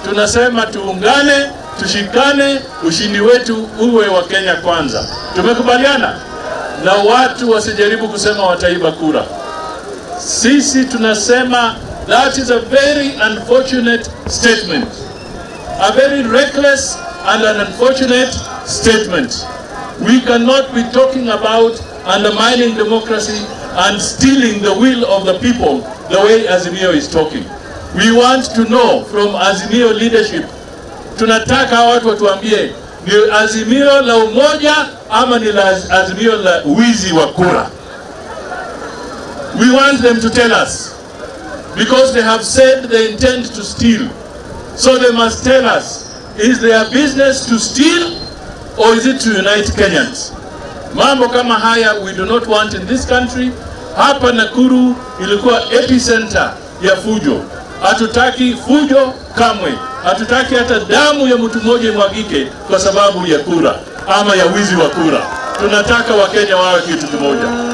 tunasema tuungane, tushikane, ushindi wetu uwe wa Kenya kwanza. Tumekubaliana na watu wasijaribu kusema wataiba kura. Sisi tunasema that is a very unfortunate statement, a very reckless and an unfortunate statement. We cannot be talking about undermining democracy and stealing the will of the people the way Azimio is talking. We want to know from Azimio leadership, tunataka watu watuambie ni azimio la umoja ama ni la azimio la wizi wa kura. We want them to tell us because they have said they intend to steal. So they must tell us, is their business to steal or is it to unite Kenyans? Mambo kama haya we do not want in this country. Hapa Nakuru ilikuwa epicenter ya fujo. Hatutaki fujo kamwe, hatutaki hata damu ya mtu mmoja imwagike kwa sababu ya kura ama ya wizi wa kura. Tunataka Wakenya wawe kitu kimoja.